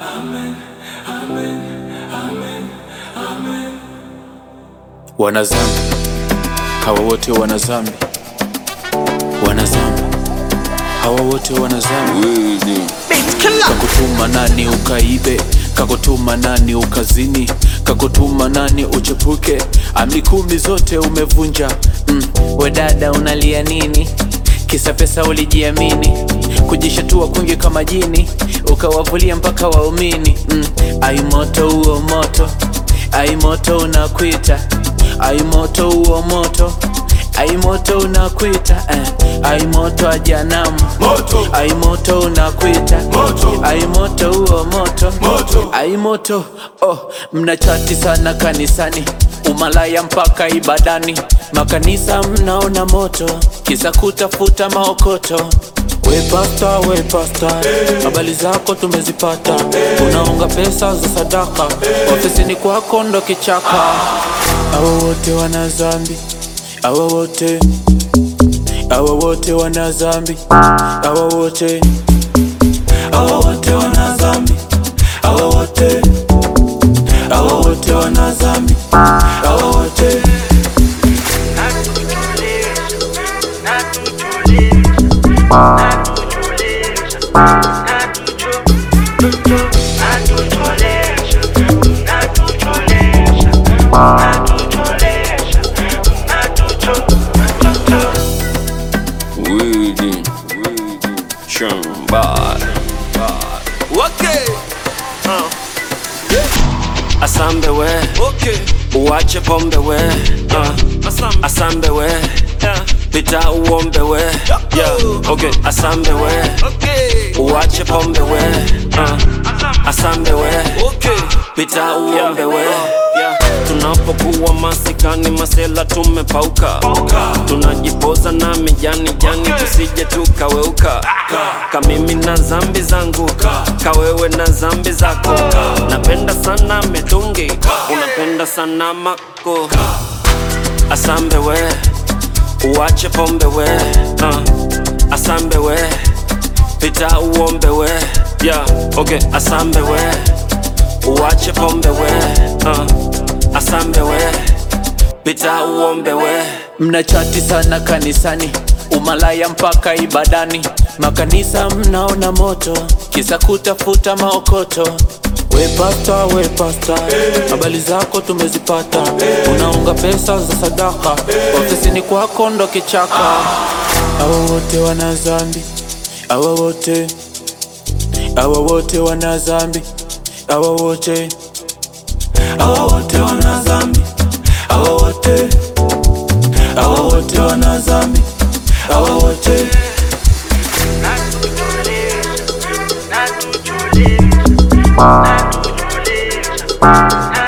Wanazambi hawa wote wanazambi, wanazambi hawa wote wanazambi. Kakutuma nani ukaibe, kakutuma nani ukazini, kakutuma nani uchepuke, amri kumi zote umevunja. Mm, we dada unalia nini? Kisa pesa ulijiamini, kujishatua kwingi kama jini, ukawavulia mpaka waumini. Mm, ai moto huo moto, ai moto unakwita, ai moto huo moto Ai moto unakwita eh. Ai moto ajanamu Moto. Ai moto unakwita Moto. Ai moto huo moto Moto. Ai moto oh, mnachati sana kanisani umalaya mpaka ibadani makanisa mnaona moto kisa kutafuta maokoto we pasta, we pasta, habari zako tumezipata, unaunga pesa za sadaka, ofisini kwako ndo kichaka. Hawa wote wana dhambi, hawa wote, hawa wote wana dhambi, hawa wote, hawa wote wana dhambi, hawa wote, hawa wote wana dhambi, hawa wote Widi, shamba. Okay. Asambe we okay. Uwache pombe we uh. Asambe. Asambe we yeah. Pita uombe we yeah. Okay. Asambe we okay. Uwache pombe we uh. Asambe we okay. Pita uombe we yeah. Tunapokuwa masikani masela tumepauka tunajipoza na mijani jani tusije tukaweuka kamimi na zambi zangu kawewe na zambi zako napenda sana mitungi unapenda sana mako asambe we uwache pombe we uh. asambe we pita uombe we yeah. okay. asambe we uwache pombe we uh. asambe we pita uombe we mnachati sana kanisani umalaya mpaka ibadani makanisa mnaona moto kisa kutafuta maokoto we pasta, we pasta, habari zako tumezipata, unaunga pesa za sadaka, ofisini kwako ndo kichaka. Hawa wote wana dhambi, hawa wote, hawa wote wana dhambi, hawa wote, hawa wote wana dhambi, hawa wote, hawa wote wana dhambi, hawa wote Natujulisha, natujulisha, natujulisha,